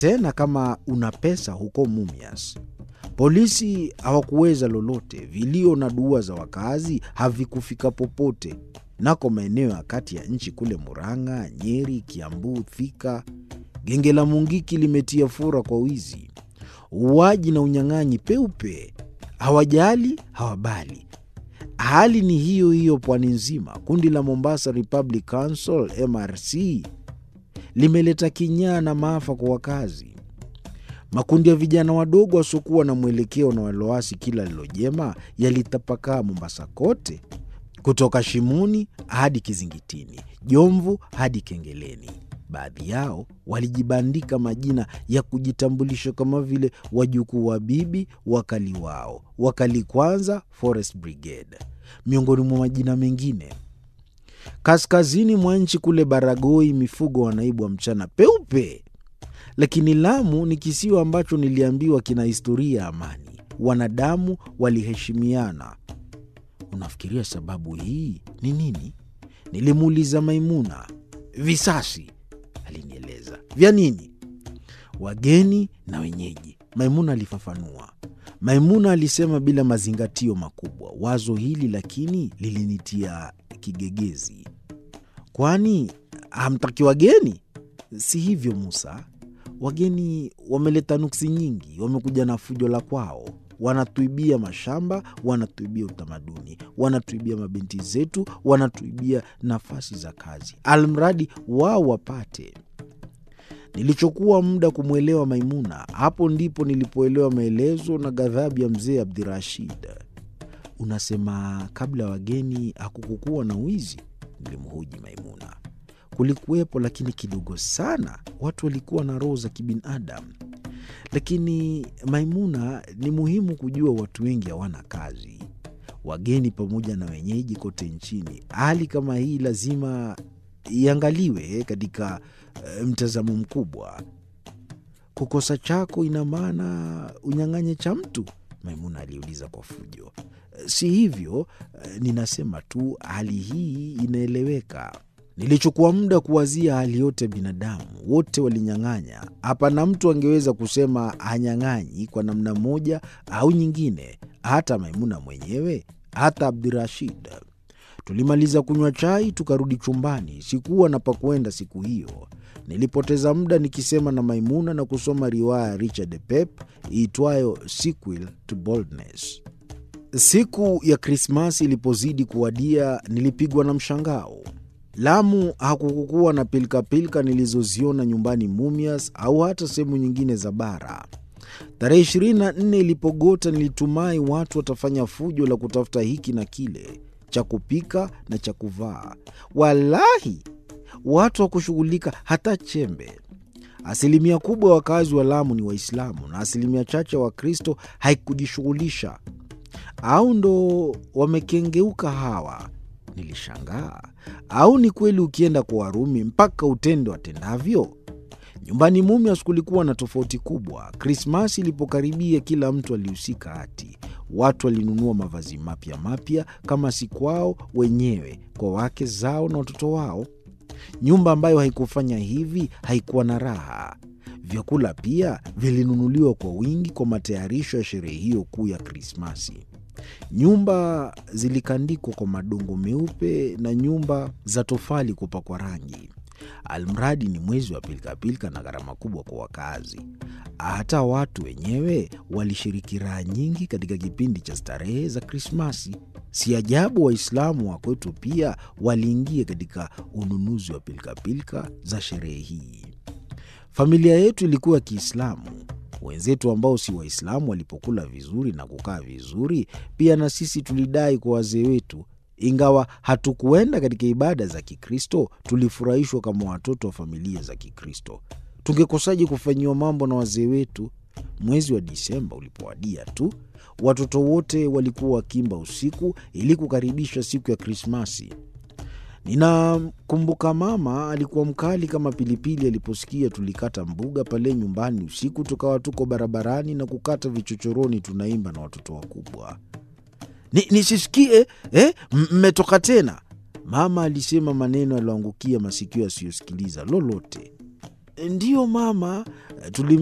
tena kama una pesa huko Mumias. Polisi hawakuweza lolote. Vilio na dua za wakazi havikufika popote. Nako maeneo ya kati ya nchi kule Murang'a, Nyeri, Kiambu, Thika, genge la Mungiki limetia fura kwa wizi, uuaji na unyang'anyi peupe. Hawajali, hawabali. Hali ni hiyo hiyo pwani nzima. Kundi la Mombasa Republic Council MRC limeleta kinyaa na maafa kwa wakazi. Makundi ya vijana wadogo wasiokuwa na mwelekeo na waloasi kila lilojema yalitapakaa Mombasa kote, kutoka Shimoni hadi Kizingitini, Jomvu hadi Kengeleni. Baadhi yao walijibandika majina ya kujitambulisha kama vile wajukuu wa bibi wakali wao, wakali kwanza, Forest Brigade, miongoni mwa majina mengine. Kaskazini mwa nchi kule Baragoi, mifugo wanaibwa mchana peupe. Lakini Lamu ni kisiwa ambacho niliambiwa kina historia ya amani, wanadamu waliheshimiana. Unafikiria sababu hii ni nini? Nilimuuliza Maimuna. Visasi, alinieleza. Vya nini? Wageni na wenyeji, Maimuna alifafanua. Maimuna alisema bila mazingatio makubwa. Wazo hili lakini lilinitia kigegezi. Kwani hamtaki wageni? Si hivyo Musa, wageni wameleta nuksi nyingi, wamekuja na fujo la kwao, wanatuibia mashamba, wanatuibia utamaduni, wanatuibia mabinti zetu, wanatuibia nafasi za kazi, almradi wao wapate. Nilichokuwa muda kumwelewa Maimuna, hapo ndipo nilipoelewa maelezo na ghadhabu ya mzee Abdirashid. Unasema kabla ya wageni hakukukuwa na wizi? Nilimhoji Maimuna. Kulikuwepo, lakini kidogo sana. Watu walikuwa na roho za kibinadamu. Lakini Maimuna, ni muhimu kujua watu wengi hawana kazi, wageni pamoja na wenyeji kote nchini. Hali kama hii lazima iangaliwe katika uh, mtazamo mkubwa. Kukosa chako ina maana unyang'anye cha mtu? Maimuna aliuliza kwa fujo. Si hivyo, uh, ninasema tu hali hii inaeleweka. Nilichukua muda kuwazia hali yote ya binadamu, wote walinyang'anya. Hapana mtu angeweza kusema hanyang'anyi kwa namna moja au nyingine, hata Maimuna mwenyewe, hata Abdirashid. Tulimaliza kunywa chai tukarudi chumbani. Sikuwa na pa kwenda siku hiyo. Nilipoteza muda nikisema na Maimuna na kusoma riwaya ya Richard Pep iitwayo Sequel to Boldness. Siku ya Krismasi ilipozidi kuwadia, nilipigwa na mshangao. Lamu hakukukuwa na pilkapilka nilizoziona nyumbani Mumias au hata sehemu nyingine za bara. Tarehe 24 ilipogota, nilitumai watu watafanya fujo la kutafuta hiki na kile cha kupika na cha kuvaa. Walahi, watu hawakushughulika hata chembe. Asilimia kubwa ya wakazi wa Lamu ni Waislamu na asilimia chache ya Wakristo haikujishughulisha. Au ndo wamekengeuka hawa? Nilishangaa. Au ni kweli ukienda kwa Warumi mpaka utende watendavyo? Nyumbani Mumias kulikuwa na tofauti kubwa. Krismasi ilipokaribia, kila mtu alihusika hati. Watu walinunua mavazi mapya mapya, kama si kwao wenyewe, kwa wake zao na watoto wao. Nyumba ambayo haikufanya hivi haikuwa na raha. Vyakula pia vilinunuliwa kwa wingi kwa matayarisho ya sherehe hiyo kuu ya Krismasi. Nyumba zilikandikwa kwa madongo meupe na nyumba za tofali kupakwa rangi. Almradi ni mwezi wa pilikapilika na gharama kubwa kwa wakazi. Hata watu wenyewe walishiriki raha nyingi katika kipindi cha starehe za Krismasi. Si ajabu Waislamu wa kwetu pia waliingia katika ununuzi wa pilikapilika za sherehe hii. Familia yetu ilikuwa ya Kiislamu. Wenzetu ambao si Waislamu walipokula vizuri na kukaa vizuri, pia na sisi tulidai kwa wazee wetu. Ingawa hatukuenda katika ibada za Kikristo, tulifurahishwa kama watoto wa familia za Kikristo. Tungekosaje kufanyiwa mambo na wazee wetu? Mwezi wa Disemba ulipowadia tu, watoto wote walikuwa wakimba usiku ili kukaribisha siku ya Krismasi. Ninakumbuka mama alikuwa mkali kama pilipili aliposikia tulikata mbuga pale nyumbani usiku, tukawa tuko barabarani na kukata vichochoroni, tunaimba na watoto wakubwa. Ni, nisisikie eh, mmetoka tena? Mama alisema maneno yaliyoangukia masikio yasiyosikiliza lolote. Ndiyo mama, tuli